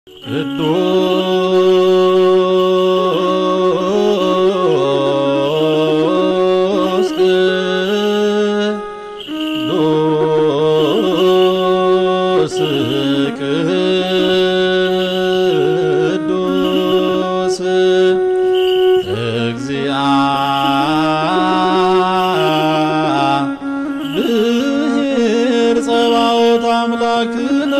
ቅዱስ ቅዱስ ቅዱስ እግዚአብሔር ጸባኦት አምላክነ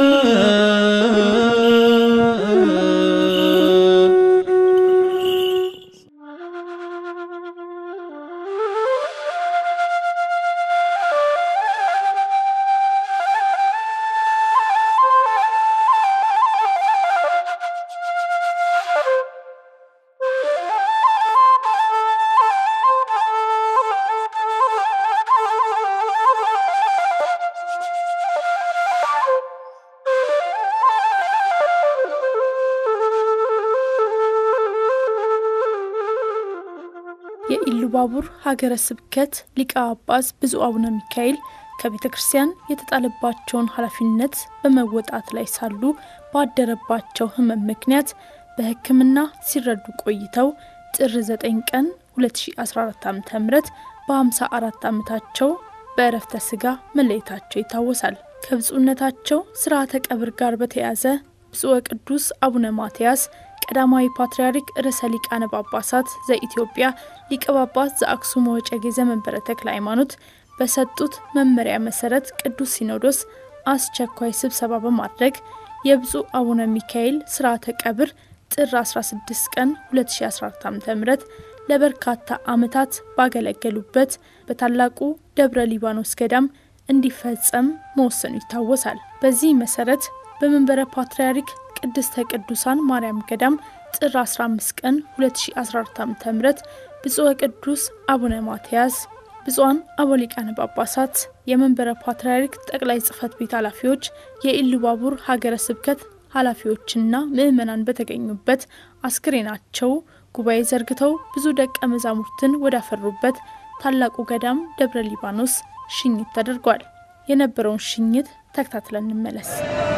የኢሉባቡር ሀገረ ስብከት ሊቀ ጳጳስ ብፁዕ አቡነ ሚካኤል ከቤተ ክርስቲያን የተጣለባቸውን ኃላፊነት በመወጣት ላይ ሳሉ ባደረባቸው ሕመም ምክንያት በሕክምና ሲረዱ ቆይተው ጥር 9 ቀን 2014 ዓ ም በ54 ዓመታቸው በእረፍተ ሥጋ መለየታቸው ይታወሳል። ከብፁዕነታቸው ስርዓተ ቀብር ጋር በተያያዘ ብፁዕ ቅዱስ አቡነ ማትያስ ቀዳማዊ ፓትርያርክ ርዕሰ ሊቃነ ጳጳሳት ዘኢትዮጵያ ሊቀ ጳጳስ ዘአክሱም ወዕጨጌ ዘመንበረ ተክለ ሃይማኖት በሰጡት መመሪያ መሰረት ቅዱስ ሲኖዶስ አስቸኳይ ስብሰባ በማድረግ የብፁዕ አቡነ ሚካኤል ስርዓተ ቀብር ጥር 16 ቀን 2014 ዓ ም ለበርካታ ዓመታት ባገለገሉበት በታላቁ ደብረ ሊባኖስ ገዳም እንዲፈጸም መወሰኑ ይታወሳል። በዚህ መሰረት በመንበረ ፓትርያርክ ቅድስተ ቅዱሳን ማርያም ገዳም ጥር 15 ቀን 2014 ዓ ም ብፁዕ ቅዱስ አቡነ ማትያስ፣ ብፁዓን አበው ሊቃነ ጳጳሳት፣ የመንበረ ፓትርያርክ ጠቅላይ ጽሕፈት ቤት ኃላፊዎች፣ የኢሉባቡር ሀገረ ስብከት ኃላፊዎችና ምዕመናን በተገኙበት አስክሬናቸው ጉባኤ ዘርግተው ብዙ ደቀ መዛሙርትን ወዳፈሩበት ታላቁ ገዳም ደብረ ሊባኖስ ሽኝት ተደርጓል። የነበረውን ሽኝት ተከታትለን እንመለስ።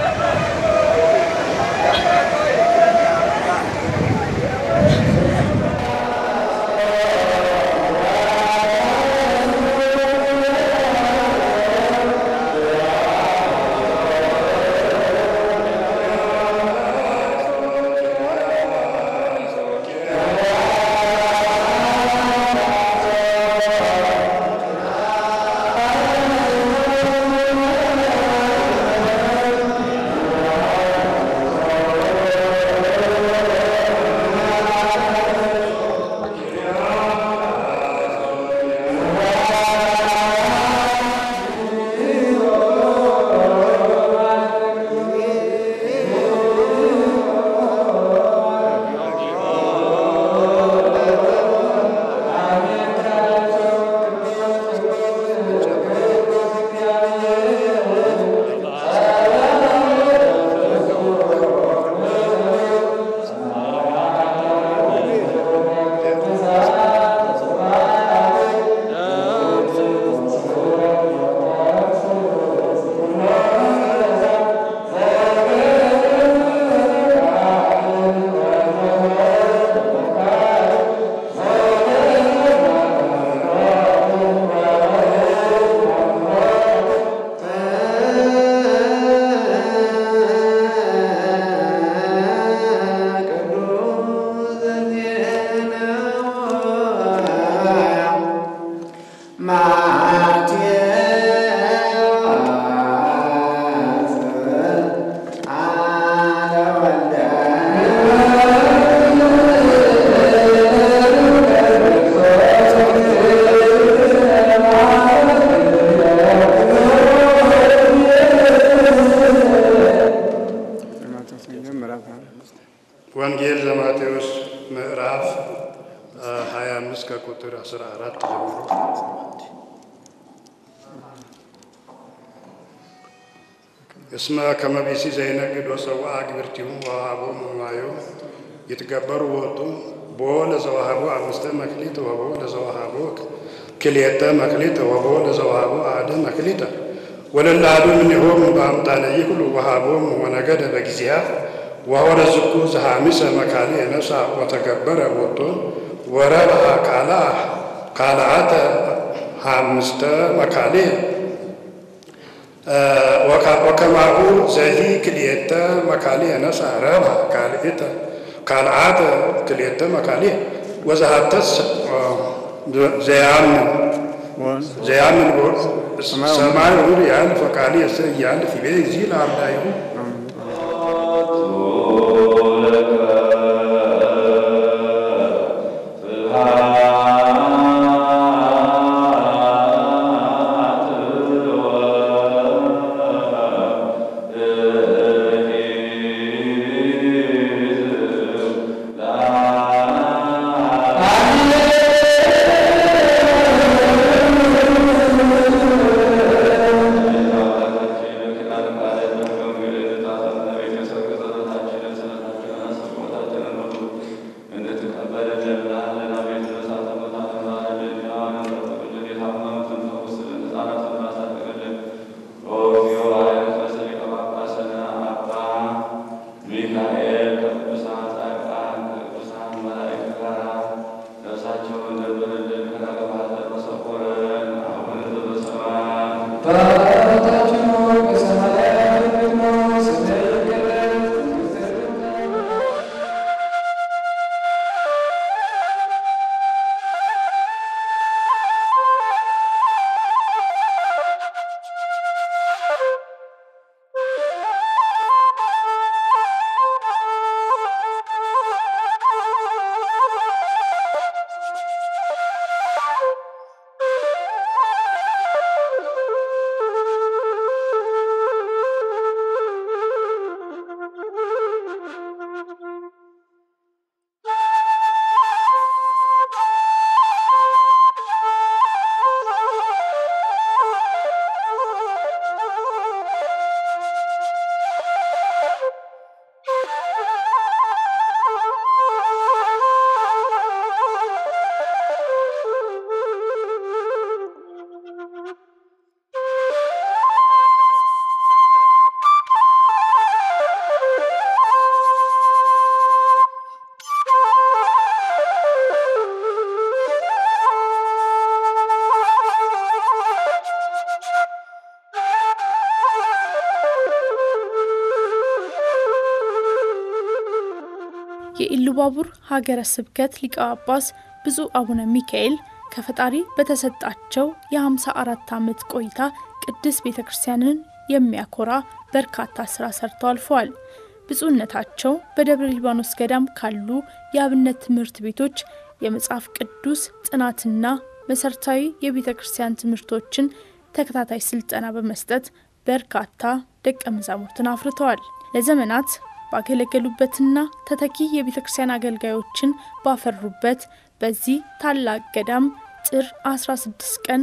ወንጌል ዘማቴዎስ ምዕራፍ 25 ከቁጥር 14 ጀምሮ እስመ ከመ ቢሲ ዘይነግድ ወሰውአ ግብርቲሁ ወወሃቦሙ ማዩ ይትገበሩ ወጡ ቦ ለዘወሃቦ አምስተ መክሊት ወቦ ለዘወሃቦ ክልኤተ መክሊት ወቦ ለዘወሃቦ አሐደ መክሊተ ወለለ አሐዱ እምኔሆሙ በአምጣነ ይክሉ ወሃቦሙ ወነገደ በጊዜያት ወሆረ ዝኩ ዘሐሚሰ መካሌ ነሳ ወተገበረ ቦቶ ወረብአ ካላ ካልአተ ሐምስተ መካሌ ወከማሁ ዘሂ ክልኤተ መካሌ ነሳ ረብአ ካልእተ ካልአተ ክልኤተ መካሌ ወዘሃተስ ዘያምን ዘያምን ሰማይ ውር ያልፍ ወቃሌ እሰ እያልፍ ይቤ ዚ ለአርዳይሁ የኢሉባቡር ሀገረ ስብከት ሊቀ ጳጳስ ብፁዕ አቡነ ሚካኤል ከፈጣሪ በተሰጣቸው የ54 ዓመት ቆይታ ቅድስት ቤተ ክርስቲያንን የሚያኮራ በርካታ ስራ ሰርተው አልፈዋል። ብፁዕነታቸው በደብረ ሊባኖስ ገዳም ካሉ የአብነት ትምህርት ቤቶች የመጽሐፍ ቅዱስ ጥናትና መሠረታዊ የቤተ ክርስቲያን ትምህርቶችን ተከታታይ ስልጠና በመስጠት በርካታ ደቀ መዛሙርትን አፍርተዋል። ለዘመናት ባገለገሉበትና ተተኪ የቤተ ክርስቲያን አገልጋዮችን ባፈሩበት በዚህ ታላቅ ገዳም ጥር 16 ቀን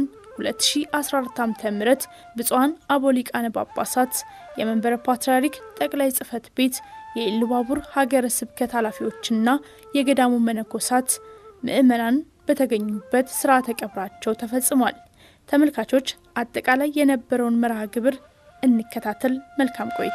2014 ዓ ም ብፁዓን አበው ሊቃነ ጳጳሳት የመንበረ ፓትርያርክ ጠቅላይ ጽሕፈት ቤት የኢሉባቡር ሀገረ ስብከት ኃላፊዎችና የገዳሙ መነኮሳት ምዕመናን በተገኙበት ስርዓተ ቀብራቸው ተፈጽሟል። ተመልካቾች አጠቃላይ የነበረውን መርሃ ግብር እንከታተል። መልካም ቆይታ።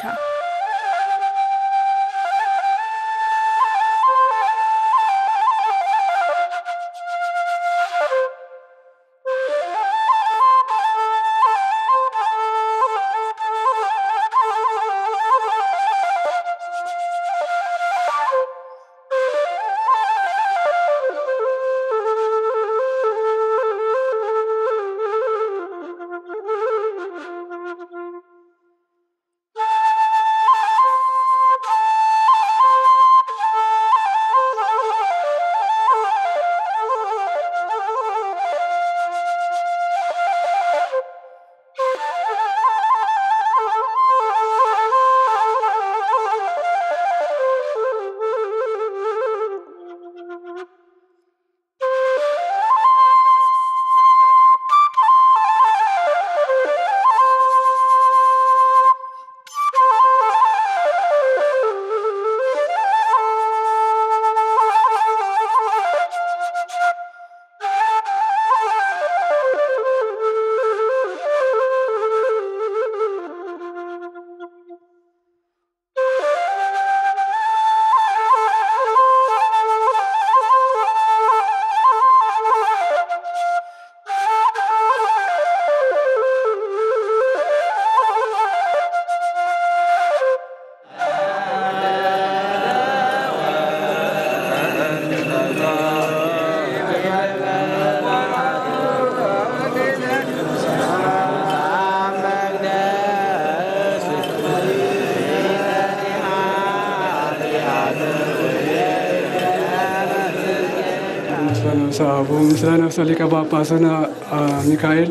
ሰአቡ ምስለ ነፍሰ ሊቀ ጳጳስነ ሚካኤል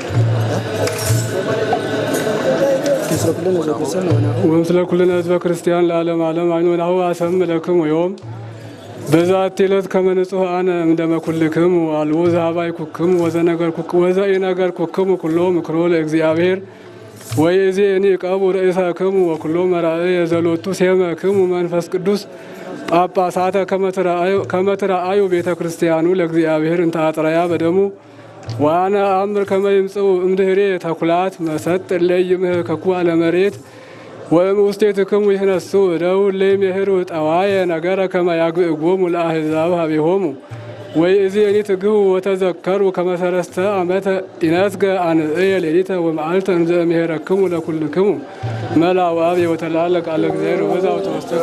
ወምስለ ኩልነ ህዝበ ክርስቲያን ለዓለም ዓለም አይኑ ናሁ አሰም ለክሙ ዮም በዛቲ ዕለት ከመ ንጹሐነ እምደመ ኩልክሙ አልቦ ዘኀባይ ኩክሙ ወዘኢነገር ኩክሙ ኩሎ ምክሮ ለእግዚአብሔር ወይእዜኒ ዕቀቡ ርእሰክሙ ወኩሎ መራእየ ዘሎቱ ሴመክሙ መንፈስ ቅዱስ ጳጳሳተ ከመ ትረአዩ ቤተ ክርስቲያኑ ለእግዚአብሔር እንተ አጥረያ በደሙ ዋነ አምር ከመ ይምጽኡ እምድኅሬ ተኩላት መሰጥ እለይምህከኩ አለ መሬት ወእም ውስቴትክሙ ይህነሱ እደው እለይሜህሩ ጠዋየ ነገረ ከመ ያግዕጎሙ ለአሕዛብ ሀቤሆሙ ወይእዜኒ ትግሁ ወተዘከሩ ከመ ሰለስተ ዓመተ ኢነስገ አንጽየ ሌሊተ ወመዓልተ እንዘ እምሄረክሙ ለኩልክሙ መላው አብ ወተላለ ቃለ እግዚአብሔር ወበዛው ተወስተ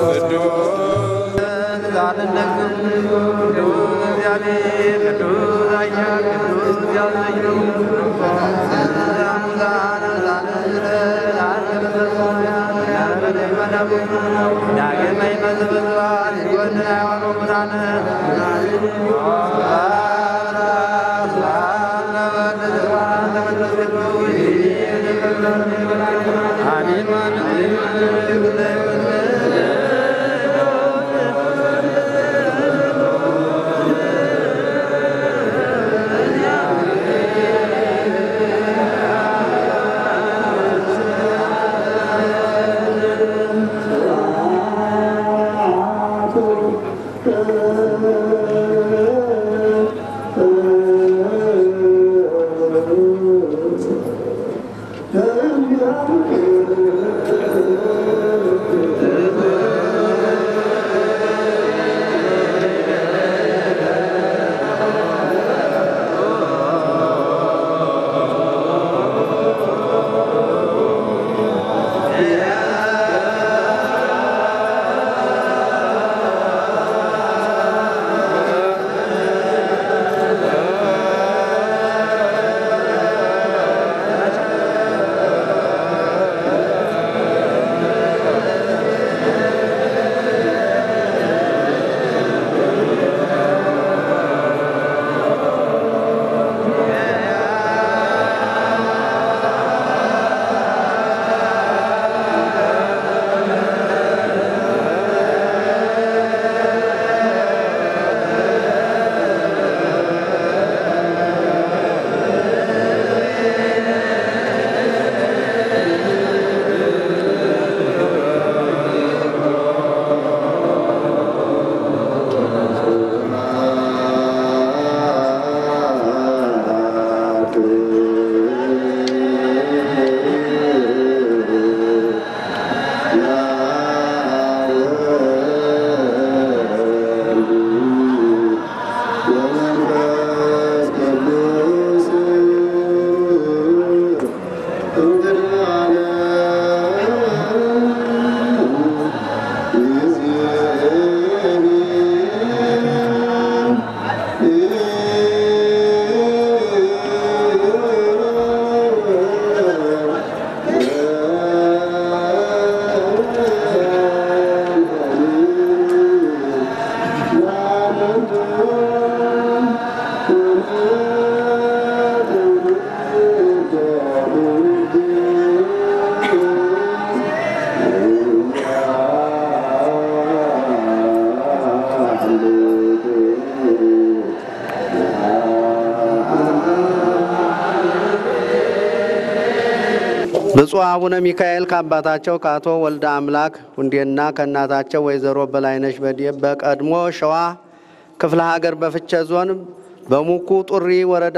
ብፁዕ አቡነ ሚካኤል ከአባታቸው ከአቶ ወልደ አምላክ ሁንዴና ከእናታቸው ወይዘሮ በላይነሽ በዴ በቀድሞ ሸዋ ክፍለ ሀገር በፍቼ ዞን በሙኩ ጡሪ ወረዳ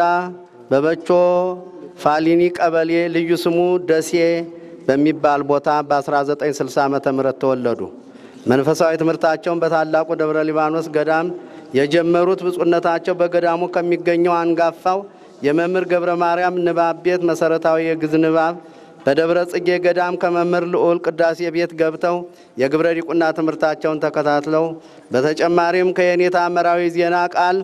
በበቾ ፋሊኒ ቀበሌ ልዩ ስሙ ደሴ በሚባል ቦታ በ1960 ዓ ም ተወለዱ። መንፈሳዊ ትምህርታቸውን በታላቁ ደብረ ሊባኖስ ገዳም የጀመሩት ብፁዕነታቸው በገዳሙ ከሚገኘው አንጋፋው የመምህር ገብረ ማርያም ንባብ ቤት መሠረታዊ የግዕዝ ንባብ በደብረ ጽጌ ገዳም ከመምህር ልዑል ቅዳሴ ቤት ገብተው የግብረ ዲቁና ትምህርታቸውን ተከታትለው በተጨማሪም ከየኔታ መራዊ ዜና ቃል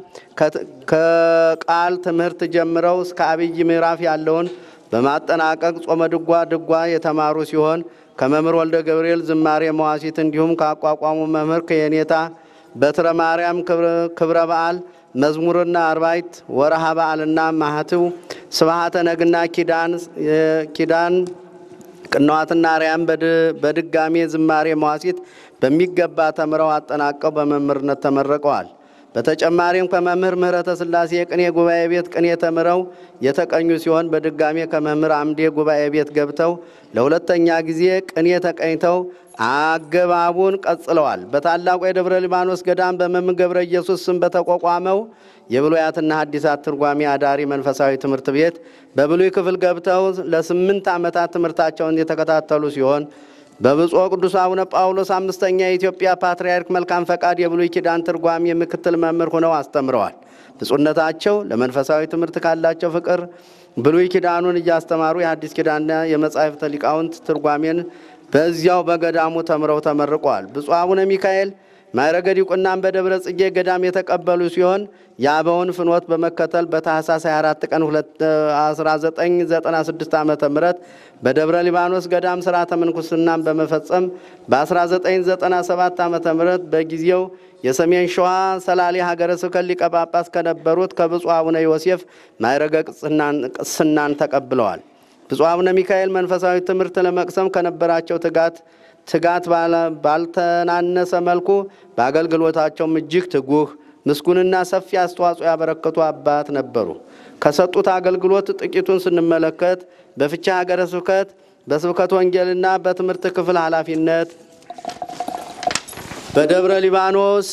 ከቃል ትምህርት ጀምረው እስከ አብይ ምዕራፍ ያለውን በማጠናቀቅ ጾመ ድጓ ድጓ የተማሩ ሲሆን ከመምህር ወልደ ገብርኤል ዝማሬ መዋሲት እንዲሁም ካቋቋሙ መምህር ከየኔታ በትረ ማርያም ክብረ በዓል መዝሙርና አርባይት ወረሃ በዓልና ማህትው ስብሃተ ነግና ኪዳን ቅንዋትና አርያም በድጋሜ ዝማሬ መዋሲት በሚገባ ተምረው አጠናቀው በመምህርነት ተመርቀዋል። በተጨማሪም ከመምህር ምህረተ ሥላሴ የቅኔ ጉባኤ ቤት ቅኔ ተምረው የተቀኙ ሲሆን በድጋሜ ከመምህር አምዴ ጉባኤ ቤት ገብተው ለሁለተኛ ጊዜ ቅኔ ተቀኝተው አገባቡን ቀጽለዋል። በታላቁ የደብረ ሊባኖስ ገዳም በመምህር ገብረ ኢየሱስ ስም በተቋቋመው የብሉያትና ሐዲሳት ትርጓሜ አዳሪ መንፈሳዊ ትምህርት ቤት በብሉይ ክፍል ገብተው ለስምንት ዓመታት ትምህርታቸውን የተከታተሉ ሲሆን በብፁዕ ቅዱስ አቡነ ጳውሎስ አምስተኛ የኢትዮጵያ ፓትርያርክ መልካም ፈቃድ የብሉይ ኪዳን ትርጓሜ ምክትል መምህር ሆነው አስተምረዋል። ብፁዕነታቸው ለመንፈሳዊ ትምህርት ካላቸው ፍቅር ብሉይ ኪዳኑን እያስተማሩ የሐዲስ ኪዳንና የመጻሕፍተ ሊቃውንት ትርጓሜን በዚያው በገዳሙ ተምረው ተመርቀዋል። ብፁዕ አቡነ ሚካኤል ማዕረገ ዲቁናን በደብረ ጽጌ ገዳም የተቀበሉ ሲሆን የአበውን ፍኖት በመከተል በታኅሳስ 24 ቀን 1996 ዓ ም በደብረ ሊባኖስ ገዳም ሥርዓተ ምንኩስናን በመፈጸም በ1997 ዓ ም በጊዜው የሰሜን ሸዋ ሰላሌ ሀገረ ስብከት ሊቀ ጳጳስ ከነበሩት ከብፁዕ አቡነ ዮሴፍ ማዕረገ ቅስናን ተቀብለዋል። ብፁዕ አቡነ ሚካኤል መንፈሳዊ ትምህርት ለመቅሰም ከነበራቸው ትጋት ትጋት ባልተናነሰ መልኩ በአገልግሎታቸውም እጅግ ትጉህ ምስጉንና ሰፊ አስተዋጽኦ ያበረከቱ አባት ነበሩ። ከሰጡት አገልግሎት ጥቂቱን ስንመለከት በፍቻ ሀገረ ስብከት በስብከት ወንጌልና በትምህርት ክፍል ኃላፊነት በደብረ ሊባኖስ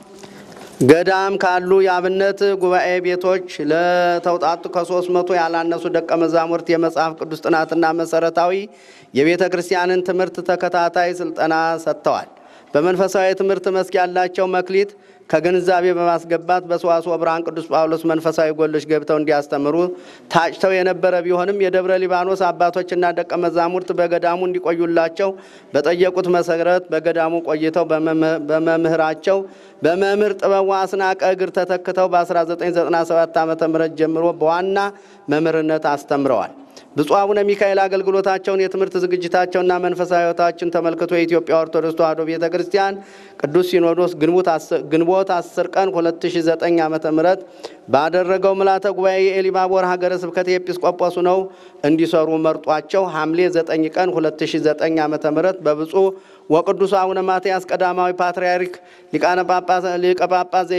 ገዳም ካሉ የአብነት ጉባኤ ቤቶች ለተውጣጡ ከሶስት መቶ ያላነሱ ደቀ መዛሙርት የመጽሐፍ ቅዱስ ጥናትና መሰረታዊ የቤተ ክርስቲያንን ትምህርት ተከታታይ ስልጠና ሰጥተዋል። በመንፈሳዊ ትምህርት መስክ ያላቸው መክሊት ከግንዛቤ በማስገባት በሰዋስወ ብርሃን ቅዱስ ጳውሎስ መንፈሳዊ ጎሎች ገብተው እንዲያስተምሩ ታጭተው የነበረ ቢሆንም የደብረ ሊባኖስ አባቶችና ደቀ መዛሙርት በገዳሙ እንዲቆዩላቸው በጠየቁት መሰረት በገዳሙ ቆይተው በመምህራቸው በመምህር ጥበቡ አስናቀ እግር ተተክተው በ1997 ዓ ም ጀምሮ በዋና መምህርነት አስተምረዋል። ብፁዕ አቡነ ሚካኤል አገልግሎታቸውን የትምህርት ዝግጅታቸውና መንፈሳዊ ሕይወታችን ተመልክቶ የኢትዮጵያ ኦርቶዶክስ ተዋሕዶ ቤተ ክርስቲያን ቅዱስ ሲኖዶስ ግንቦት 10 ቀን 2009 ዓ ም ባደረገው ምልዓተ ጉባኤ የኤሊባቦር ሀገረ ስብከት ኤጲስቆጶስ ነው እንዲሰሩ መርጧቸው ሐምሌ 9 ቀን 2009 ዓ ም በብፁዕ ወቅዱስ አቡነ ማትያስ ቀዳማዊ ፓትርያርክ ሊቀ ጳጳስ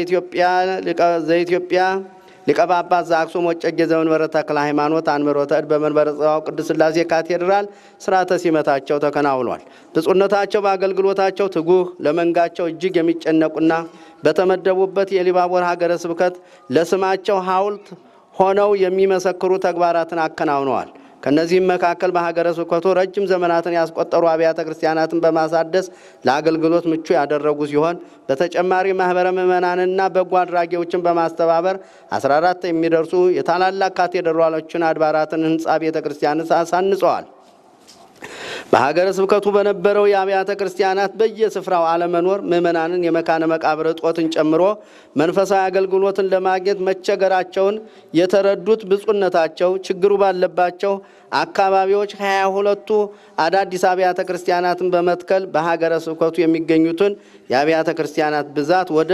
ዘኢትዮጵያ ሊቀ ጳጳስ ዘአክሱም ወዕጨጌ ዘመንበረ ተክለ ሃይማኖት አንብሮተ እድ በመንበረ ጸባዖት ቅድስት ሥላሴ ካቴድራል ስርዓተ ሲመታቸው ተከናውኗል። ብፁዕነታቸው በአገልግሎታቸው ትጉህ፣ ለመንጋቸው እጅግ የሚጨነቁና በተመደቡበት የኢሉባቦር ሀገረ ስብከት ለስማቸው ሐውልት ሆነው የሚመሰክሩ ተግባራትን አከናውነዋል። ከነዚህም መካከል በሀገረ ስብከቱ ረጅም ዘመናትን ያስቆጠሩ አብያተ ክርስቲያናትን በማሳደስ ለአገልግሎት ምቹ ያደረጉ ሲሆን በተጨማሪ ማህበረ ምዕመናንና በጎ አድራጊዎችን በማስተባበር 14 የሚደርሱ የታላላቅ ካቴድራሎችን አድባራትን ህንፃ ቤተ ክርስቲያን አሳንጸዋል። በሀገረ ስብከቱ በነበረው የአብያተ ክርስቲያናት በየስፍራው አለመኖር ምዕመናንን የመካነ መቃብር እጦትን ጨምሮ መንፈሳዊ አገልግሎትን ለማግኘት መቸገራቸውን የተረዱት ብፁዕነታቸው ችግሩ ባለባቸው አካባቢዎች ሀያ ሁለቱ አዳዲስ አብያተ ክርስቲያናትን በመትከል በሀገረ ስብከቱ የሚገኙትን የአብያተ ክርስቲያናት ብዛት ወደ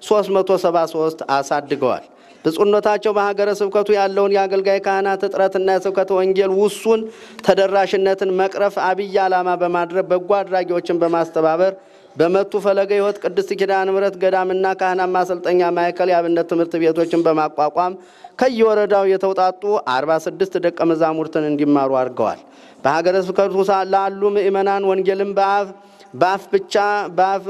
373 አሳድገዋል። ብፁዕነታቸው በሀገረ ስብከቱ ያለውን የአገልጋይ ካህናት እጥረትና የስብከተ ወንጌል ውሱን ተደራሽነትን መቅረፍ አብይ ዓላማ በማድረግ በጎ አድራጊዎችን በማስተባበር በመቱ ፈለገ ሕይወት ቅድስት ኪዳነ ምሕረት ገዳምና ካህናት ማሰልጠኛ ማዕከል የአብነት ትምህርት ቤቶችን በማቋቋም ከየወረዳው የተውጣጡ 46 ደቀ መዛሙርትን እንዲማሩ አድርገዋል። በሀገረ ስብከቱ ላሉ ምእመናን ወንጌልን በአፍ በአፍ ብቻ በአፍ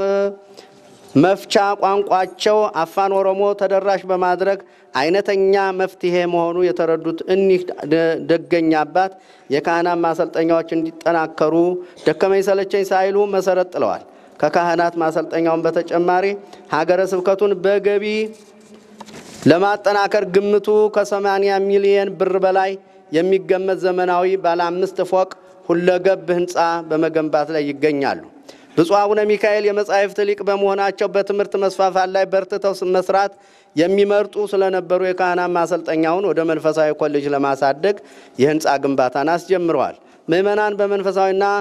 መፍቻ ቋንቋቸው አፋን ኦሮሞ ተደራሽ በማድረግ አይነተኛ መፍትሄ መሆኑ የተረዱት እኒህ ደገኛ አባት የካህናት ማሰልጠኛዎች እንዲጠናከሩ ደከመኝ ሰለቸኝ ሳይሉ መሰረት ጥለዋል። ከካህናት ማሰልጠኛውን በተጨማሪ ሀገረ ስብከቱን በገቢ ለማጠናከር ግምቱ ከ80 ሚሊየን ብር በላይ የሚገመት ዘመናዊ ባለ አምስት ፎቅ ሁለገብ ህንፃ በመገንባት ላይ ይገኛሉ። ብፁዕ አቡነ ሚካኤል የመጻሕፍት ሊቅ በመሆናቸው በትምህርት መስፋፋት ላይ በርትተው መስራት የሚመርጡ ስለነበሩ የካህናት ማሰልጠኛውን ወደ መንፈሳዊ ኮሌጅ ለማሳደግ የህንፃ ግንባታን አስጀምረዋል። ምዕመናን በመንፈሳዊና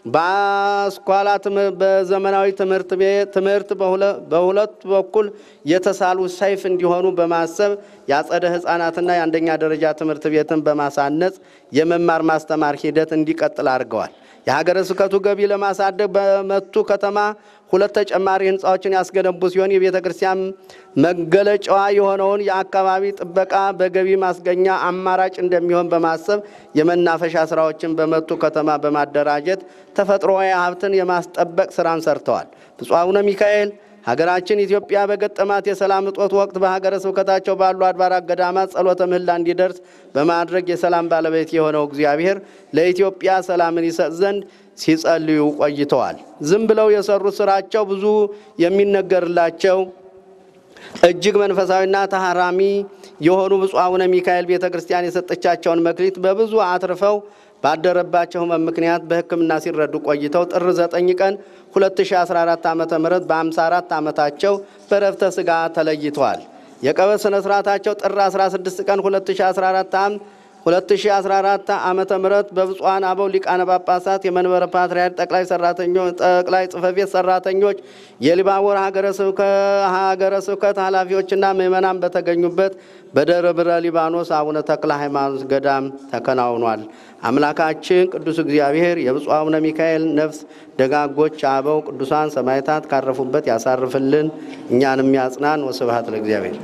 በአስኳላ በዘመናዊ ትምህርት ቤት ትምህርት በሁለት በኩል የተሳሉ ሰይፍ እንዲሆኑ በማሰብ የአጸደ ሕፃናትና የአንደኛ ደረጃ ትምህርት ቤትን በማሳነጽ የመማር ማስተማር ሂደት እንዲቀጥል አድርገዋል። የሀገረ ስብከቱ ገቢ ለማሳደግ በመቱ ከተማ ሁለት ተጨማሪ ህንፃዎችን ያስገነቡ ሲሆን የቤተ ክርስቲያን መገለጫዋ የሆነውን የአካባቢ ጥበቃ በገቢ ማስገኛ አማራጭ እንደሚሆን በማሰብ የመናፈሻ ስራዎችን በመቱ ከተማ በማደራጀት ተፈጥሮዊ ሀብትን የማስጠበቅ ስራን ሰርተዋል። ብፁዕ አቡነ ሚካኤል ሀገራችን ኢትዮጵያ በገጠማት የሰላም እጦት ወቅት በሀገረ ስብከታቸው ባሉ አድባራት ገዳማት ጸሎተ ምህላ እንዲደርስ በማድረግ የሰላም ባለቤት የሆነው እግዚአብሔር ለኢትዮጵያ ሰላምን ይሰጥ ዘንድ ሲጸልዩ ቆይተዋል። ዝም ብለው የሰሩት ስራቸው ብዙ የሚነገርላቸው እጅግ መንፈሳዊና ተሃራሚ የሆኑ ብፁዕ አቡነ ሚካኤል ቤተ ክርስቲያን የሰጠቻቸውን መክሊት በብዙ አትርፈው ባደረባቸው ሕመም ምክንያት በሕክምና ሲረዱ ቆይተው ጥር 9 ቀን 2014 ዓ ም በ54 ዓመታቸው በረፍተ ሥጋ ተለይተዋል። የቀብር ሥነ ሥርዓታቸው ጥር 16 ቀን 2014 ዓ 2014 ዓመተ ምህረት በብፁዓን አበው ሊቃነ ጳጳሳት የመንበረ ፓትርያርክ ጠቅላይ ሰራተኞች ጠቅላይ ጽሕፈት ቤት ሰራተኞች የሊባቦር ሀገረ ስብከት ኃላፊዎችና ምዕመናን በተገኙበት በደብረ ሊባኖስ አቡነ ተክለ ሃይማኖት ገዳም ተከናውኗል። አምላካችን ቅዱስ እግዚአብሔር የብፁዕ አቡነ ሚካኤል ነፍስ ደጋጎች አበው ቅዱሳን ሰማዕታት ካረፉበት ያሳርፍልን፣ እኛንም ያጽናን። ወስብሐት ለእግዚአብሔር።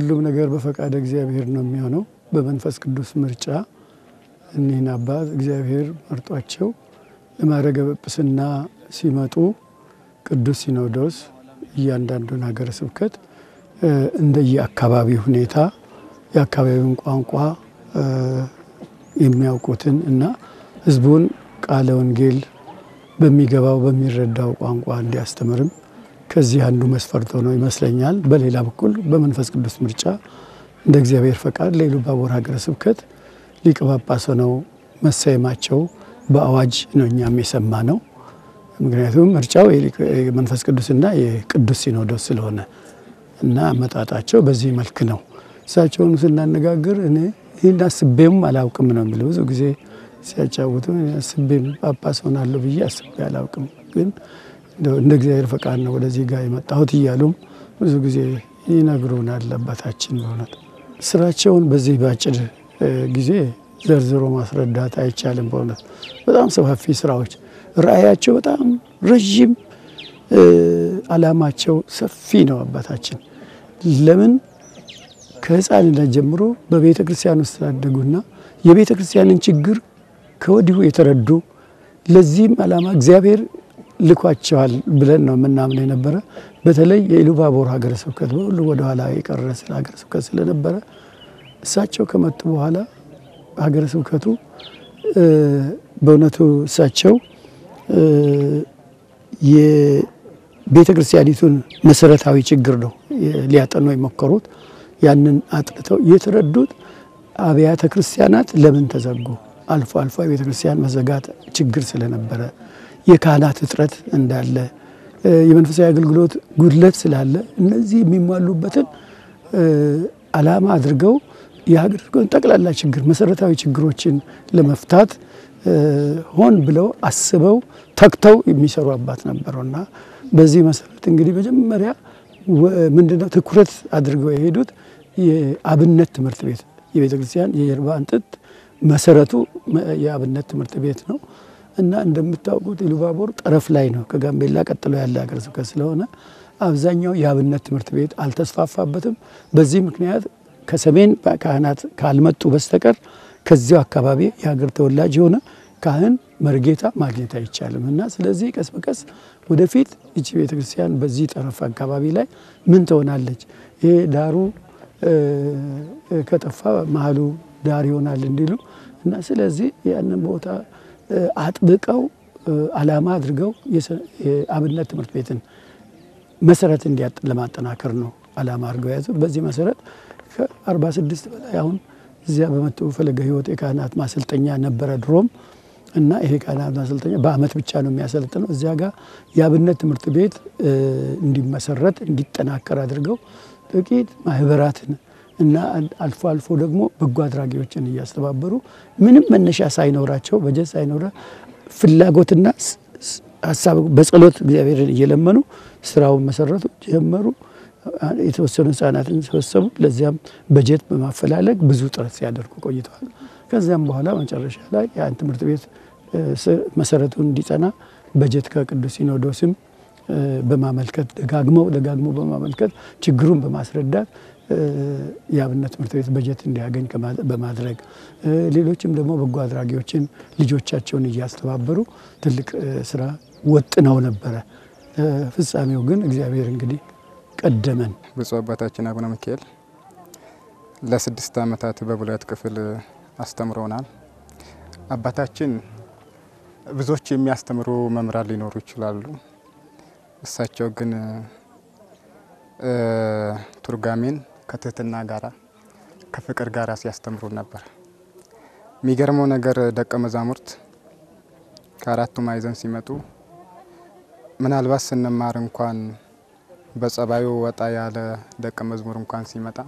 ሁሉም ነገር በፈቃደ እግዚአብሔር ነው የሚሆነው። በመንፈስ ቅዱስ ምርጫ እኒህን አባት እግዚአብሔር መርጧቸው ለማዕረገ ጵጵስና ሲመጡ ቅዱስ ሲኖዶስ እያንዳንዱን ሀገረ ስብከት እንደየ አካባቢ ሁኔታ የአካባቢውን ቋንቋ የሚያውቁትን እና ሕዝቡን ቃለ ወንጌል በሚገባው በሚረዳው ቋንቋ እንዲያስተምርም ከዚህ አንዱ መስፈርት ሆኖ ይመስለኛል። በሌላ በኩል በመንፈስ ቅዱስ ምርጫ እንደ እግዚአብሔር ፈቃድ ለኢሉባቦር ሀገረ ስብከት ሊቀ ጳጳስ ሆነው መሰየማቸው በአዋጅ ነው እኛም የሰማ ነው። ምክንያቱም ምርጫው የመንፈስ ቅዱስና የቅዱስ ሲኖዶስ ስለሆነ እና አመጣጣቸው በዚህ መልክ ነው። እሳቸውን ስናነጋግር እኔ ይህን አስቤም አላውቅም ነው የሚለው። ብዙ ጊዜ ሲያጫውቱ አስቤም ጳጳስ ሆናለሁ ብዬ አስቤ አላውቅም፣ ግን እንደ እግዚአብሔር ፈቃድ ነው ወደዚህ ጋር የመጣሁት እያሉም ብዙ ጊዜ ይነግሩናል አባታችን። በእውነት ስራቸውን በዚህ በአጭር ጊዜ ዘርዝሮ ማስረዳት አይቻልም። በእውነት በጣም ሰፋፊ ስራዎች፣ ራእያቸው በጣም ረዥም፣ አላማቸው ሰፊ ነው አባታችን ለምን ከህፃንነት ጀምሮ በቤተ ክርስቲያን ውስጥ ስላደጉና የቤተ ክርስቲያንን ችግር ከወዲሁ የተረዱ ለዚህም ዓላማ እግዚአብሔር ልኳቸዋል ብለን ነው የምናምን የነበረ። በተለይ የኢሉባቦር ሀገረ ስብከት በሁሉ ወደኋላ የቀረ ስለ ሀገረ ስብከት ስለነበረ እሳቸው ከመጡ በኋላ ሀገረ ስብከቱ በእውነቱ እሳቸው የቤተ ክርስቲያኒቱን መሰረታዊ ችግር ነው ሊያጠኑ የሞከሩት። ያንን አጥንተው የተረዱት አብያተ ክርስቲያናት ለምን ተዘጉ፣ አልፎ አልፎ የቤተ ክርስቲያን መዘጋት ችግር ስለነበረ፣ የካህናት እጥረት እንዳለ፣ የመንፈሳዊ አገልግሎት ጉድለት ስላለ እነዚህ የሚሟሉበትን ዓላማ አድርገው የሀገር ጠቅላላ ችግር መሰረታዊ ችግሮችን ለመፍታት ሆን ብለው አስበው ተግተው የሚሰሩ አባት ነበሩና በዚህ መሰረት እንግዲህ መጀመሪያ ምንድነው ትኩረት አድርገው የሄዱት የአብነት ትምህርት ቤት የቤተ ክርስቲያን የጀርባ አጥንት መሰረቱ የአብነት ትምህርት ቤት ነው እና እንደምታውቁት ኢሉባቦር ጠረፍ ላይ ነው። ከጋምቤላ ቀጥሎ ያለ ሀገረ ስብከት ስለሆነ አብዛኛው የአብነት ትምህርት ቤት አልተስፋፋበትም። በዚህ ምክንያት ከሰሜን ካህናት ካልመጡ በስተቀር ከዚያው አካባቢ የሀገር ተወላጅ የሆነ ካህን መርጌታ ማግኘት አይቻልም እና ስለዚህ ቀስ በቀስ ወደፊት እቺ ቤተክርስቲያን በዚህ ጠረፍ አካባቢ ላይ ምን ትሆናለች? ይሄ ዳሩ ከጠፋ መሀሉ ዳር ይሆናል እንዲሉ እና ስለዚህ ያንን ቦታ አጥብቀው ዓላማ አድርገው የአብነት ትምህርት ቤትን መሰረት ለማጠናከር ነው ዓላማ አድርገው የያዙት። በዚህ መሰረት ከ46 በላይ አሁን እዚያ በመጡ ፈለገ ሕይወት የካህናት ማሰልጠኛ ነበረ ድሮም እና ይሄ ካህናት ማሰልጠኛ በአመት ብቻ ነው የሚያሰለጥነው። እዚያ ጋር የአብነት ትምህርት ቤት እንዲመሰረት እንዲጠናከር አድርገው ጥቂት ማህበራትን እና አልፎ አልፎ ደግሞ በጎ አድራጊዎችን እያስተባበሩ ምንም መነሻ ሳይኖራቸው በጀት ሳይኖረ ፍላጎትና ሀሳብ በጸሎት እግዚአብሔርን እየለመኑ ስራውን መሰረቱ ጀመሩ። የተወሰኑ ህጻናትን ሰበሰቡ። ለዚያም በጀት በማፈላለግ ብዙ ጥረት ሲያደርጉ ቆይተዋል። ከዚያም በኋላ መጨረሻ ላይ ያን ትምህርት ቤት መሰረቱን እንዲጸና በጀት ከቅዱስ ሲኖዶስም በማመልከት ደጋግመው ደጋግመው በማመልከት ችግሩን በማስረዳት የአብነት ትምህርት ቤት በጀት እንዲያገኝ በማድረግ ሌሎችም ደግሞ በጎ አድራጊዎችን ልጆቻቸውን እያስተባበሩ ትልቅ ስራ ወጥነው ነበረ። ፍጻሜው ግን እግዚአብሔር እንግዲህ ቀደመን። ብፁዕ አባታችን አቡነ ሚካኤል ለስድስት ዓመታት በብሉያት ክፍል አስተምረውናል። አባታችን ብዙዎች የሚያስተምሩ መምህራን ሊኖሩ ይችላሉ። እሳቸው ግን ቱርጋሜን ከትህትና ጋራ ከፍቅር ጋራ ሲያስተምሩ ነበር። የሚገርመው ነገር ደቀ መዛሙርት ከአራቱ ማዕዘን ሲመጡ ምናልባት ስንማር እንኳን በጸባዩ ወጣ ያለ ደቀ መዝሙር እንኳን ሲመጣ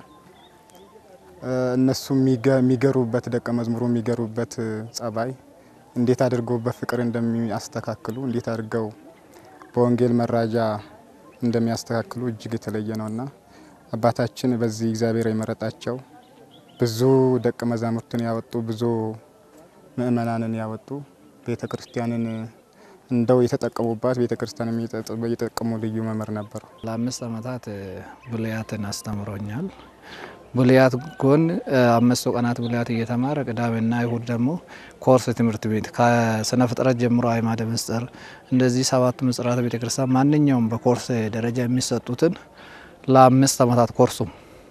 እነሱ የሚገሩበት ደቀ መዝሙሩ የሚገሩበት ጸባይ እንዴት አድርገው በፍቅር እንደሚያስተካክሉ እንዴት አድርገው በወንጌል መራጃ እንደሚያስተካክሉ እጅግ የተለየ ነውና አባታችን በዚህ እግዚአብሔር የመረጣቸው ብዙ ደቀ መዛሙርትን ያወጡ ብዙ ምእመናንን ያወጡ ቤተ ክርስቲያንን እንደው የተጠቀሙባት ቤተ ክርስቲያን እየጠቀሙ ልዩ መምህር ነበሩ። ለአምስት ዓመታት ብሉያትን አስተምሮኛል። ብሉያት ጎን አምስቱ ቀናት ብሉያት እየተማረ ቅዳሜና እሁድ ደግሞ ኮርስ ትምህርት ቤት ከስነ ፍጥረት ጀምሮ አዕማደ ምስጢር እንደዚህ ሰባት ምስጢራተ ቤተ ክርስቲያን ማንኛውም በኮርስ ደረጃ የሚሰጡትን ለአምስት ዓመታት ኮርሱ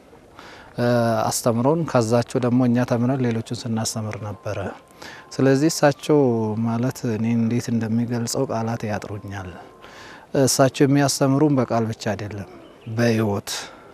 አስተምሮን ከዛቸው ደግሞ እኛ ተምረን ሌሎችን ስናስተምር ነበረ። ስለዚህ እሳቸው ማለት እኔ እንዴት እንደሚገልጸው ቃላት ያጥሩኛል። እሳቸው የሚያስተምሩን በቃል ብቻ አይደለም፣ በሕይወት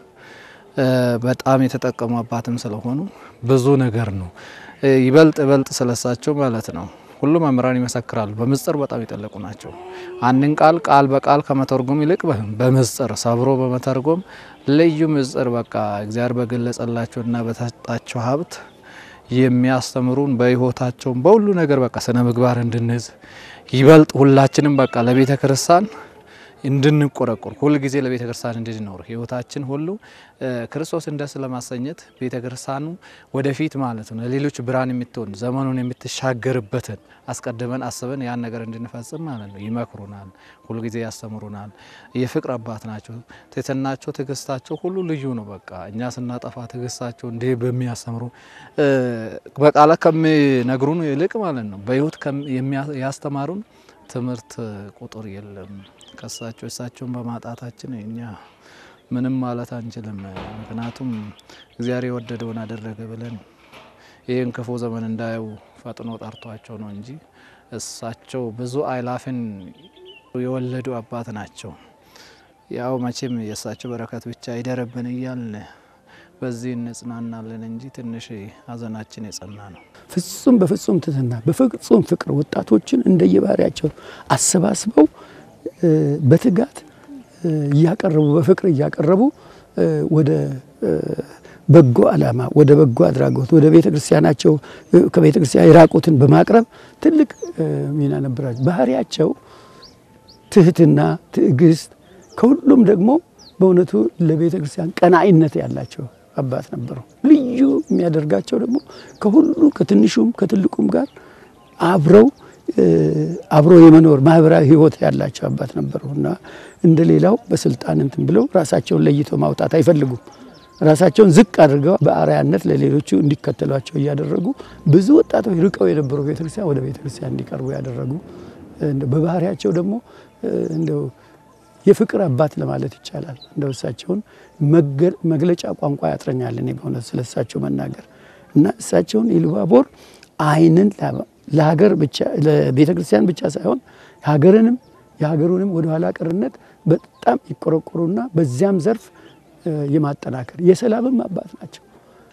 በጣም የተጠቀሙ አባትም ስለሆኑ ብዙ ነገር ነው። ይበልጥ ይበልጥ ስለሳቸው ማለት ነው ሁሉም መምህራን ይመሰክራሉ። በምስጢር በጣም የጠለቁ ናቸው። አንድን ቃል ቃል በቃል ከመተርጎም ይልቅ በምስጢር ሰብሮ በመተርጎም ልዩ ምስጢር በቃ እግዚአብሔር በገለጸላቸውና በተሰጣቸው ሀብት የሚያስተምሩን በሕይወታቸውም በሁሉ ነገር በቃ ስነ ምግባር እንድንይዝ ይበልጥ ሁላችንም በቃ ለቤተ ክርስቲያን እንድንቆረቆር ሁል ጊዜ ለቤተ ክርስቲያን እንድንኖር ህይወታችን ሁሉ ክርስቶስን ደስ ለማሰኘት ቤተ ክርስቲያኑ ወደፊት ማለት ነው ለሌሎች ብርሃን የምትሆን ዘመኑን የምትሻገርበትን አስቀድመን አስበን ያን ነገር እንድንፈጽም ማለት ነው ይመክሩናል። ሁል ጊዜ ያስተምሩናል። የፍቅር አባት ናቸው። ትህትናቸው፣ ትዕግስታቸው ሁሉ ልዩ ነው። በቃ እኛ ስናጠፋ ትዕግስታቸው እንዲህ በሚያስተምሩ በቃላት ከሚነግሩን ይልቅ ማለት ነው በህይወት ያስተማሩን ትምህርት ቁጥር የለም። ከሳቸው እሳቸውን በማጣታችን እኛ ምንም ማለት አንችልም። ምክንያቱም እግዚአብሔር የወደደውን አደረገ ብለን ይህን ክፉ ዘመን እንዳየው ፈጥኖ ጠርቷቸው ነው እንጂ እሳቸው ብዙ አይላፍን የወለዱ አባት ናቸው። ያው መቼም የእሳቸው በረከት ብቻ ይደረብን እያልን በዚህ እንጽናናለን እንጂ ትንሽ ሀዘናችን የጸና ነው። ፍጹም በፍጹም ትህትና በፍጹም ፍቅር ወጣቶችን እንደየባህሪያቸው አሰባስበው በትጋት እያቀረቡ በፍቅር እያቀረቡ ወደ በጎ ዓላማ ወደ በጎ አድራጎት ወደ ቤተ ክርስቲያናቸው ከቤተ ክርስቲያን የራቁትን በማቅረብ ትልቅ ሚና ነበራቸው። ባህሪያቸው ትህትና፣ ትዕግስት ከሁሉም ደግሞ በእውነቱ ለቤተ ክርስቲያን ቀናኢነት ያላቸው አባት ነበሩ። ልዩ የሚያደርጋቸው ደግሞ ከሁሉ ከትንሹም ከትልቁም ጋር አብረው አብሮ የመኖር ማህበራዊ ሕይወት ያላቸው አባት ነበሩ እና እንደ ሌላው በስልጣን እንትን ብለው ራሳቸውን ለይተው ማውጣት አይፈልጉም። ራሳቸውን ዝቅ አድርገው በአርአያነት ለሌሎቹ እንዲከተሏቸው እያደረጉ ብዙ ወጣቶች ርቀው የነበሩ ቤተክርስቲያን ወደ ቤተክርስቲያን እንዲቀርቡ ያደረጉ በባህሪያቸው ደግሞ እንደው የፍቅር አባት ለማለት ይቻላል። እንደው እሳቸውን መግለጫ ቋንቋ ያጥረኛል እኔ በእውነት ስለ እሳቸው መናገር እና እሳቸውን ኢሉባቦር ዓይንን ለሀገር ብቻ ለቤተ ክርስቲያን ብቻ ሳይሆን ሀገርንም የሀገሩንም ወደ ኋላ ቀርነት በጣም ይቆረቆሩና በዚያም ዘርፍ የማጠናከር የሰላምም አባት ናቸው።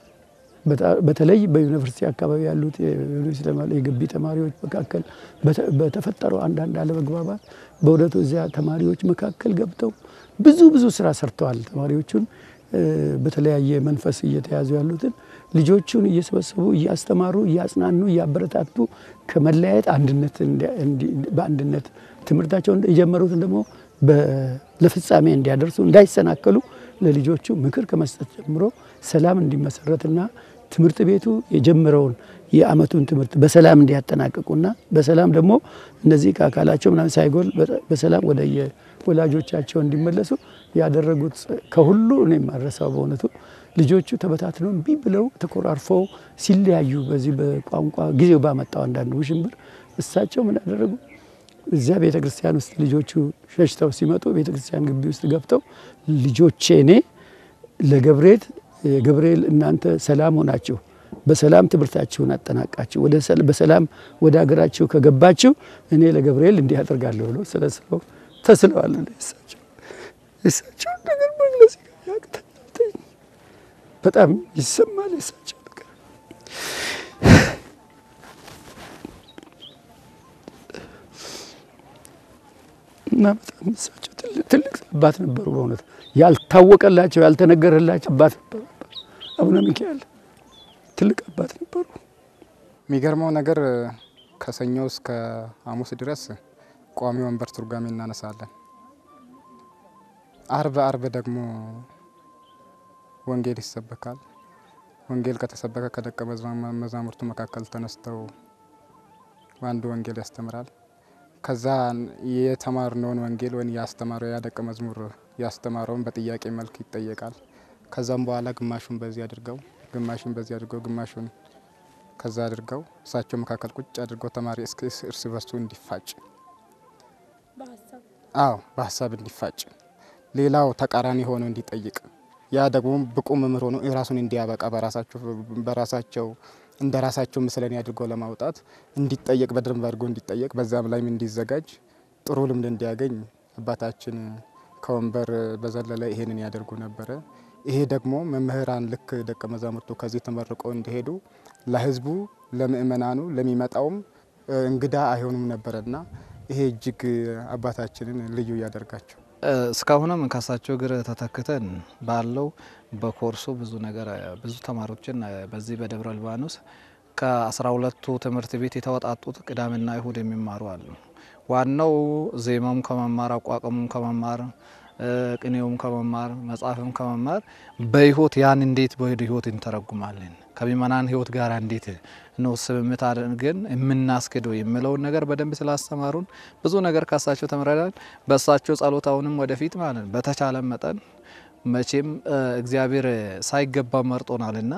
በተለይ በዩኒቨርሲቲ አካባቢ ያሉት የግቢ ተማሪዎች መካከል በተፈጠረው አንዳንድ አለመግባባት በእውነቱ እዚያ ተማሪዎች መካከል ገብተው ብዙ ብዙ ስራ ሰርተዋል። ተማሪዎቹን በተለያየ መንፈስ እየተያዙ ያሉትን ልጆቹን እየሰበሰቡ እያስተማሩ፣ እያጽናኑ፣ እያበረታቱ ከመለያየት አንድነት በአንድነት ትምህርታቸውን የጀመሩትን ደግሞ ለፍጻሜ እንዲያደርሱ እንዳይሰናከሉ ለልጆቹ ምክር ከመስጠት ጀምሮ ሰላም እንዲመሰረትና ትምህርት ቤቱ የጀመረውን የዓመቱን ትምህርት በሰላም እንዲያጠናቅቁና በሰላም ደግሞ እነዚህ ከአካላቸው ምናምን ሳይጎል በሰላም ወደ የወላጆቻቸው እንዲመለሱ ያደረጉት ከሁሉ እኔ የማረሳው በእውነቱ ልጆቹ ተበታትነው እምቢ ብለው ተኮራርፈው ሲለያዩ በዚህ በቋንቋ ጊዜው ባመጣው አንዳንድ ውሽንብር እሳቸው ምን ያደረጉ እዚያ ቤተ ክርስቲያን ውስጥ ልጆቹ ሸሽተው ሲመጡ ቤተ ክርስቲያን ግቢ ውስጥ ገብተው ልጆቼ እኔ ለገብርኤል ገብርኤል እናንተ ሰላም ሆናችሁ በሰላም ትምህርታችሁን አጠናቃችሁ በሰላም ወደ ሀገራችሁ ከገባችሁ እኔ ለገብርኤል እንዲህ አደርጋለሁ ብሎ ስለ ስለው ተስለዋል። እሳቸው እሳቸው ነገር መግለጽ ያቅተኛል። በጣም ይሰማል የእሳቸው ነገር እና በጣም እሳቸው ትልቅ አባት ነበሩ። በእውነት ያልታወቀላቸው ያልተነገረላቸው አባት ነበሩ። አቡነ ሚካኤል ትልቅ አባት ነበሩ። የሚገርመው ነገር ከሰኞ እስከ ሐሙስ ድረስ ቋሚ ወንበር ትርጓሜ እናነሳለን። አርብ አርብ ደግሞ ወንጌል ይሰበካል። ወንጌል ከተሰበከ ከደቀ መዛሙርቱ መካከል ተነስተው አንዱ ወንጌል ያስተምራል። ከዛ የተማርነውን ወንጌል ወይም ያስተማረው ያ ደቀ መዝሙር ያስተማረውን በጥያቄ መልክ ይጠየቃል። ከዛም በኋላ ግማሹን በዚህ አድርገው ግማሹን በዚህ አድርገው ግማሹን ከዛ አድርገው እሳቸው መካከል ቁጭ አድርገው ተማሪ እስከ እርስ በርሱ እንዲፋጭ አዎ በሀሳብ እንዲፋጭ ሌላው ተቃራኒ ሆኖ እንዲጠይቅ ያ ደግሞ ብቁ መምህር ሆኖ ራሱን እንዲያበቃ በራሳቸው እንደ ራሳቸው ምስለኔ አድርገው ለማውጣት እንዲጠየቅ በደንብ አድርጎ እንዲጠየቅ በዛም ላይም እንዲዘጋጅ ጥሩ ልምድ እንዲያገኝ አባታችን ከወንበር በዘለለ ይሄንን ያደርጉ ነበረ። ይሄ ደግሞ መምህራን ልክ ደቀ መዛሙርቱ ከዚህ ተመርቀው እንዲሄዱ ለሕዝቡ ለምእመናኑ ለሚመጣውም እንግዳ አይሆኑም ነበረና ይሄ እጅግ አባታችንን ልዩ ያደርጋቸው። እስካሁንም ከሳቸው እግር ተተክተን ባለው በኮርሱ ብዙ ነገር ብዙ ተማሪዎችን በዚህ በደብረ ሊባኖስ ከአስራ ሁለቱ ትምህርት ቤት የተወጣጡት ቅዳሜና እሁድ የሚማሩ አሉ። ዋናው ዜማውም ከመማር አቋቋሙም ከመማር ቅኔውም ከመማር መጽሐፍም ከመማር በህይወት ያን እንዴት በወደ ህይወት እንተረጉማለን ከምእመናን ህይወት ጋር እንዴት ነው ስምምት አድርገን የምናስክደው የሚለውን ነገር በደንብ ስላስተማሩን ብዙ ነገር ካሳቸው ተምረናል። በእሳቸው ጸሎት አሁንም ወደፊት ማለት ነው በተቻለ መጠን መቼም እግዚአብሔር ሳይገባ መርጦናልና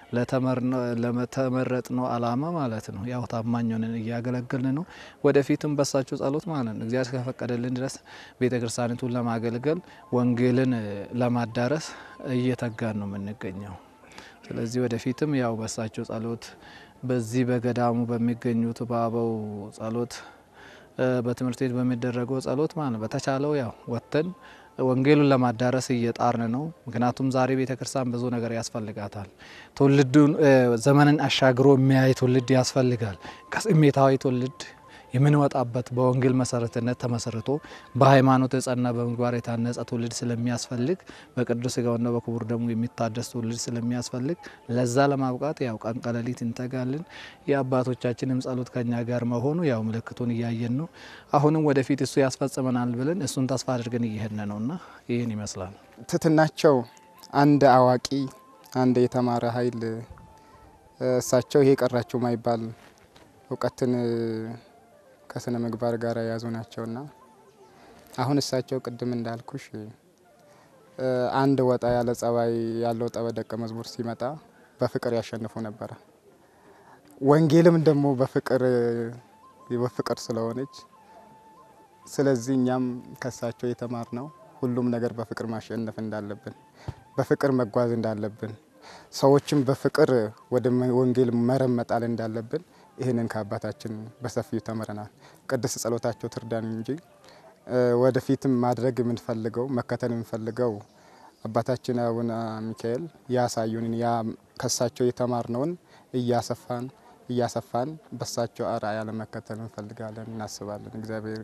ለተመረጥነው አላማ ማለት ነው ያው ታማኝ ሆነን እያገለገልን ነው። ወደፊትም በሳቸው ጸሎት ማለት ነው እግዚአብሔር ከፈቀደልን ድረስ ቤተ ክርስቲያኒቱን ለማገልገል ወንጌልን ለማዳረስ እየተጋን ነው የምንገኘው። ስለዚህ ወደፊትም ያው በሳቸው ጸሎት በዚህ በገዳሙ በሚገኙት በአበው ጸሎት በትምህርት ቤት በሚደረገው ጸሎት ማለት በተቻለው ያው ወጥተን ወንጌሉን ለማዳረስ እየጣርን ነው። ምክንያቱም ዛሬ ቤተ ክርስቲያን ብዙ ነገር ያስፈልጋታል። ትውልዱን ዘመንን አሻግሮ የሚያይ ትውልድ ያስፈልጋል። ከስሜታዊ ትውልድ የምንወጣበት በወንጌል መሰረትነት ተመስርቶ በሃይማኖት የጸና በምግባር የታነጸ ትውልድ ስለሚያስፈልግ በቅዱስ ሥጋውና በክቡር ደሙ የሚታደስ ትውልድ ስለሚያስፈልግ ለዛ ለማብቃት ያው ቀን ቀለሊት እንተጋለን። የአባቶቻችንም ጸሎት ከኛ ጋር መሆኑ ያው ምልክቱን እያየን ነው። አሁንም ወደፊት እሱ ያስፈጽመናል ብለን እሱን ተስፋ አድርገን እየሄድን ነውና ይህን ይመስላል። ትትናቸው አንድ አዋቂ አንድ የተማረ ኃይል እሳቸው ይሄ ቀራቸው ማይባል እውቀትን ከስነ ምግባር ጋር የያዙ ናቸውና አሁን እሳቸው ቅድም እንዳልኩሽ አንድ ወጣ ያለ ጸባይ ያለው ጠበ ደቀ መዝሙር ሲመጣ በፍቅር ያሸንፉ ነበረ። ወንጌልም ደግሞ በፍቅር በፍቅር ስለሆነች ስለዚህ እኛም ከእሳቸው የተማር ነው ሁሉም ነገር በፍቅር ማሸነፍ እንዳለብን፣ በፍቅር መጓዝ እንዳለብን፣ ሰዎችም በፍቅር ወደ ወንጌል መረብ መጣል እንዳለብን ይህንን ከአባታችን በሰፊው ተምረናል። ቅድስት ጸሎታቸው ትርዳን እንጂ ወደፊትም ማድረግ የምንፈልገው መከተል የምንፈልገው አባታችን አቡነ ሚካኤል ያሳዩንን ያ ከሳቸው የተማርነውን እያሰፋን እያሰፋን በሳቸው አርአያ ለመከተል እንፈልጋለን፣ እናስባለን። እግዚአብሔር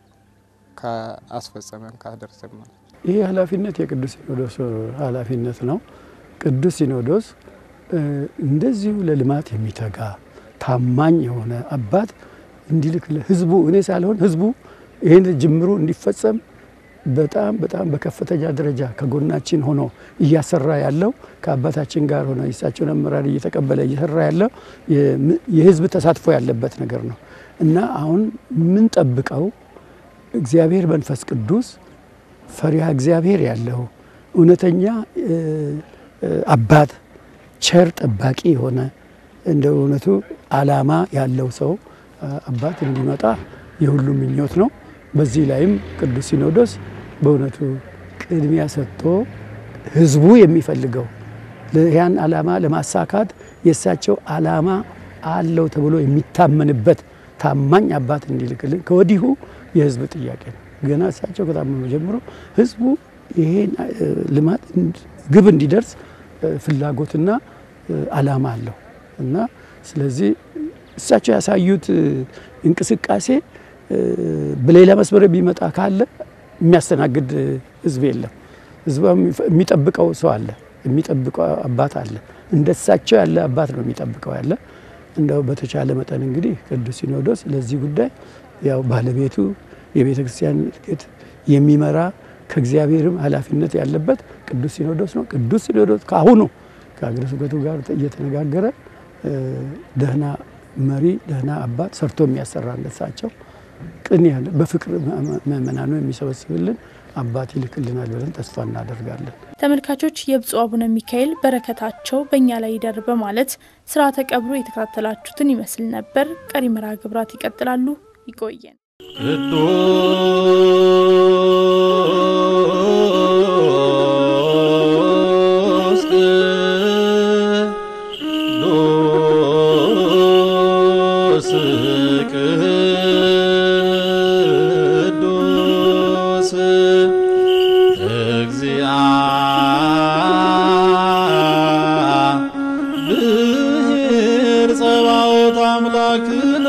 ከአስፈጸመን ካደረሰን ማለት ይህ ኃላፊነት የቅዱስ ሲኖዶስ ኃላፊነት ነው። ቅዱስ ሲኖዶስ እንደዚሁ ለልማት የሚተጋ ታማኝ የሆነ አባት እንዲልክ ለህዝቡ እኔ ሳልሆን ህዝቡ ይህን ጅምሩ እንዲፈጸም በጣም በጣም በከፍተኛ ደረጃ ከጎናችን ሆኖ እያሰራ ያለው ከአባታችን ጋር ሆነ የእሳቸውን አመራር እየተቀበለ እየሰራ ያለው የህዝብ ተሳትፎ ያለበት ነገር ነው እና አሁን የምንጠብቀው እግዚአብሔር መንፈስ ቅዱስ ፈሪሃ እግዚአብሔር ያለው እውነተኛ አባት ቸር ጠባቂ የሆነ እንደ እውነቱ ዓላማ ያለው ሰው አባት እንዲመጣ የሁሉም ምኞት ነው። በዚህ ላይም ቅዱስ ሲኖዶስ በእውነቱ ቅድሚያ ሰጥቶ ህዝቡ የሚፈልገው ያን ዓላማ ለማሳካት የእሳቸው ዓላማ አለው ተብሎ የሚታመንበት ታማኝ አባት እንዲልክልን ከወዲሁ የህዝብ ጥያቄ ነው። ገና እሳቸው ከታመኑ ጀምሮ ህዝቡ ይሄን ልማት ግብ እንዲደርስ ፍላጎትና ዓላማ አለው እና ስለዚህ እሳቸው ያሳዩት እንቅስቃሴ በሌላ መስመር የሚመጣ ካለ የሚያስተናግድ ህዝብ የለም። ህዝቡ የሚጠብቀው ሰው አለ፣ የሚጠብቀው አባት አለ። እንደ እሳቸው ያለ አባት ነው የሚጠብቀው ያለ። እንደው በተቻለ መጠን እንግዲህ ቅዱስ ሲኖዶስ ለዚህ ጉዳይ ያው ባለቤቱ የቤተ ክርስቲያን እድገት የሚመራ ከእግዚአብሔርም ኃላፊነት ያለበት ቅዱስ ሲኖዶስ ነው። ቅዱስ ሲኖዶስ ከአሁኑ ከሀገረ ስብከቱ ጋር እየተነጋገረ ደህና መሪ ደህና አባት ሰርቶ የሚያሰራ እንደሳቸው ቅን ያለ በፍቅር ምእመናኑ የሚሰበስብልን አባት ይልክልናል ብለን ተስፋ እናደርጋለን። ተመልካቾች የብፁዕ አቡነ ሚካኤል በረከታቸው በእኛ ላይ ይደር በማለት ስርዓተ ቀብሩ የተከታተላችሁትን ይመስል ነበር። ቀሪ መርሃ ግብራት ይቀጥላሉ። ይቆየን። ቅዱስ ቅዱስ ቅዱስ እግዚአብሔር ጸባኦት አምላክነ